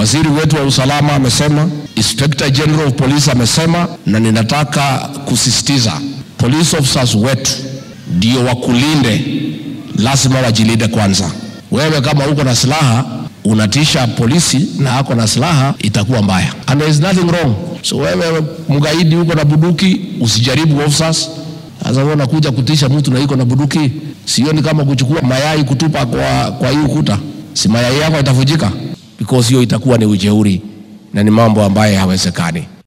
Waziri wetu wa usalama amesema, Inspector General of Police amesema, na ninataka kusisitiza police officers wetu ndio wakulinde, lazima wajilinde kwanza. Wewe kama uko na silaha unatisha polisi na ako na silaha, itakuwa mbaya, and there is nothing wrong. So wewe mgaidi uko na buduki, usijaribu officers. Sasa wewe unakuja kutisha mtu na iko na buduki, sioni kama kuchukua mayai kutupa kwa, kwa hii ukuta, si mayai yako itavujika? Because hiyo itakuwa ni ujeuri na ni mambo ambayo hawezekani.